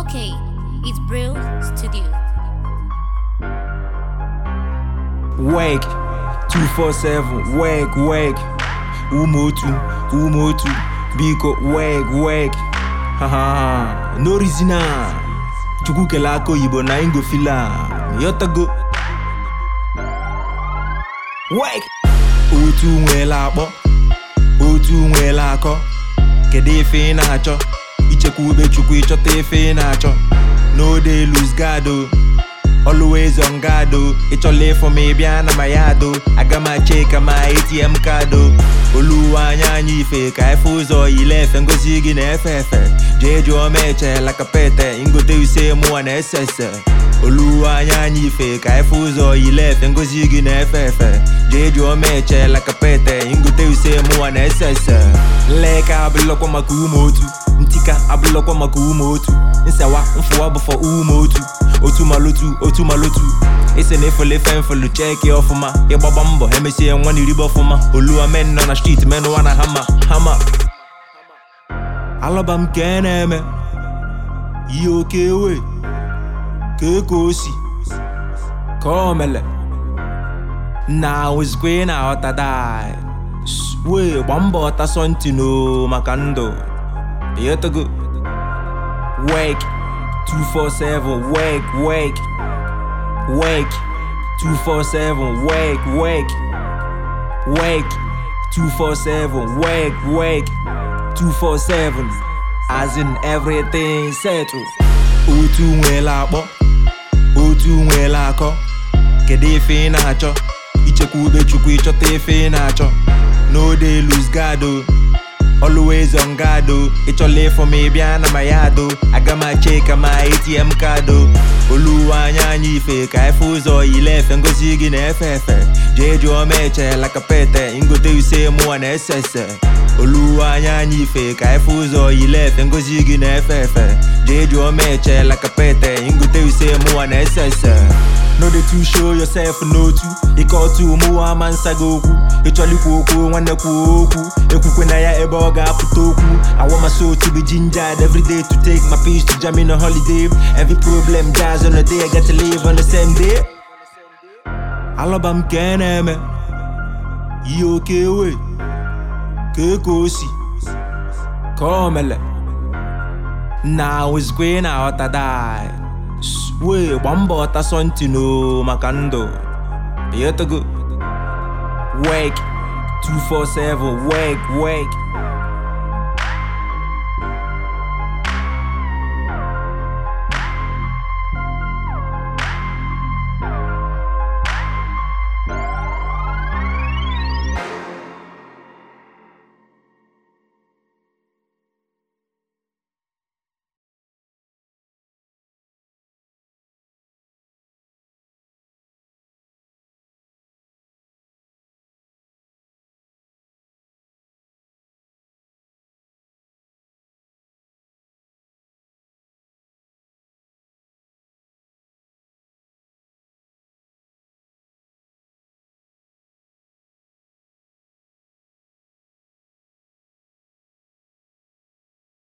Okay, it's Brill Studio. Wake 247 wake wake ume otu ume otu biko wake wake haha no reason a chukwu kele aka oyibo na ingofila yotago wake otu nwela akpọ otu nwela akọ kedu ife ị na-achọ ichekwa ube chukwu ịchọta ife ị na-achọ no dey lose guard o always on guard o ịchọla ịfụ m ịbịa na ma ya do aga m ache ka ma atm kaadụ oluwa anya anya ife ka efe ụzọ yile efe ngozi gị na-efe efe jee jụọ m echela kapete ngote use mụwa na ese ese oluwa anya anya ife ka efe ụzọ yile efe ngozi gị na-efe efe jee jụọ m echela kapete ngote use mụwa na ese ese nleka abụlọkwa maka ume otu ntika abụlọkwa maka ume otu nsewa mfụwa bụfọ ume otu otu malotu otu malotu ise na efele efe mfelu cheki ọfụma ịgbagba mbọ emesie nwa na iribe ọfụma oluwa men nọ na street menụwa na hama hama alọba m ka e na-eme ihe oke ewe ka ka o si ka o mele na ozikwa ị na-aghọta dai wee gba mbọ tasọ ntị no maka ndụ ịghọtago wake 247 wake wake wake 247 wake wake wake 247 wake wake 247 as in everything settled otu nwela akpọ otu nwela akọ kedu ife ị na-achọ ichekwa ube chukwu ịchọta ife ị na-achọ no dey lose guard o always on guard o ịchọla ịfụ m ịbịa na ma ya do aga m ache ka ma atm kaadụ oluwa anya anya ife ka efe ụzọ yile efe ngozi gị na-efe efe jee jụọ m echela kapete ngote use mụwa na ese ese oluwa anya anya ife ka efe ụzọ yile efe ngozi gị na-efe efe jee jụọ m echela kapete ngote use mụwa na ese ese no dey too show yourself n'otu ike otu ụmụwa ama nsa gị okwu ịchọla ikwu okwu nwanne kwuo okwu ekwukwe na ya ebe ọ ga-apụta okwu I want my soul to be gingered every day to take my peace to jam in a holiday every problem dies on a day I get to live on the same day alọba m ka e na-eme ihe oke ewe ka ka o si ka o mele na ozikwa ị na-aghọta dai wee gba mbọ tasọ ntị no maka ndụ ịghọtago wake 247 wake wake